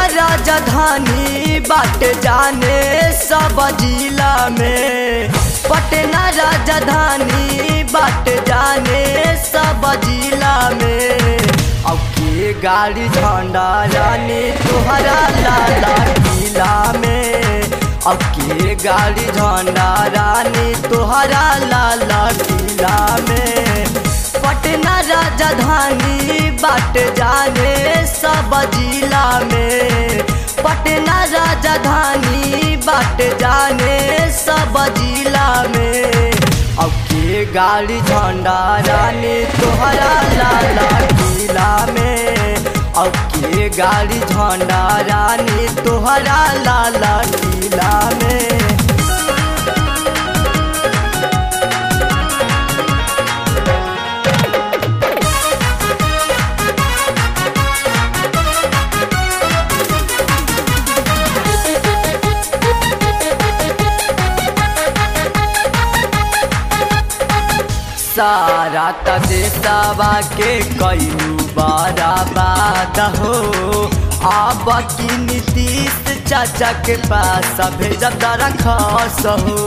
राजधानी बाट जाने सब जिला में पटना राजधानी बाट जाने सब जिला में अब के गाड़ी झंडा रानी तुहरा लाला किला में अब के गाड़ी झंडा रानी तुहरा लाला किला में पटना राजधानी बाट जाने सब जिला में पटना राजधानी बाट जाने सब जिला में अब के गाड़ी झंडा रानी तोहरा लाला किला में अब के गाड़ी झंडा रानी तोहरा लाला किला में सारा तदेशवा के कईलू बराबाद हो अब की नीतीश चाचा के पास भेजब रखस हो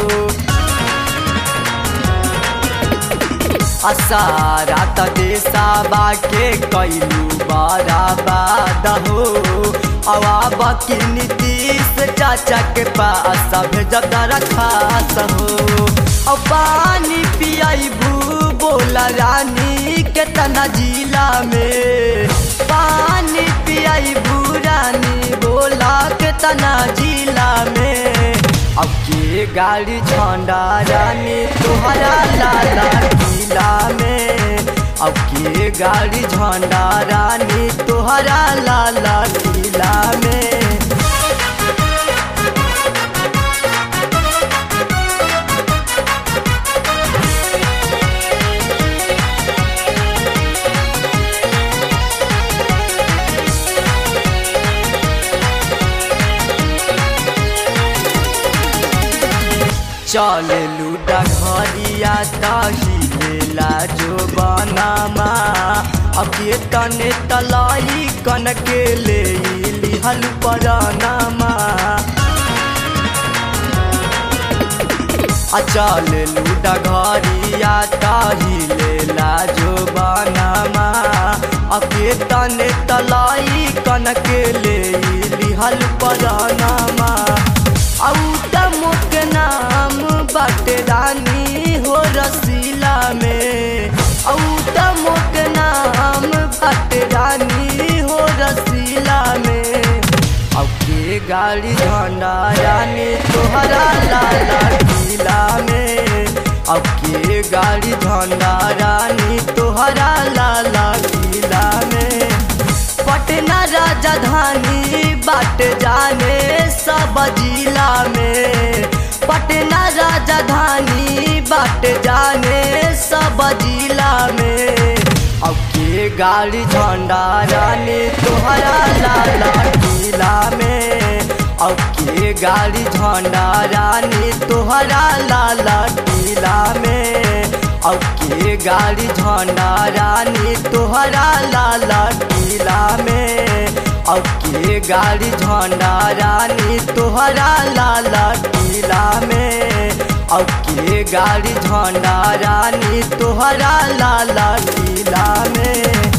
असारा तदेशवा के कईलू बराबाद हो अब की नीतीश चाचा के पास भेजब रखस हो और पानी पियाबू बोला रानी केतना जिला में पानी पियाबू रानी बोला केतना जिला में अब के गाड़ी झंडा रानी तोहरा लाला किला में अब के गाड़ी झंडा रानी तोहरा लाला किला में चल लूडा घरिया तहिलेला जो बनामा अब ये तने तलाई कन के ले लिहल परानामा अचल लूडा घरिया तहिलेला जो बनामा अब ये तने तलाई कन के ले लिहल परानामा औ के नाम बाटे रानी हो रसीला में औ के नाम बाटे रानी हो रसीला में अब के गाड़ी झंडा रानी तोहरा लाला किला में अब के गाड़ी झंडा रानी तोहरा लाला किला में पटना राजधानी बाट जाने सब जिला में पटना राजधानी बाट जाने सब जिला में अब के गाड़ी झंडा रानी तोहरा लाला किला में अब के गाड़ी झंडा रानी तोहरा लाला किला में अब के गाड़ी झंडा रानी तोहरा लाला किला में अब के गाड़ी झंडा रानी तोहरा लाला किला में अब के गाड़ी झंडा रानी तोहरा लाला किला में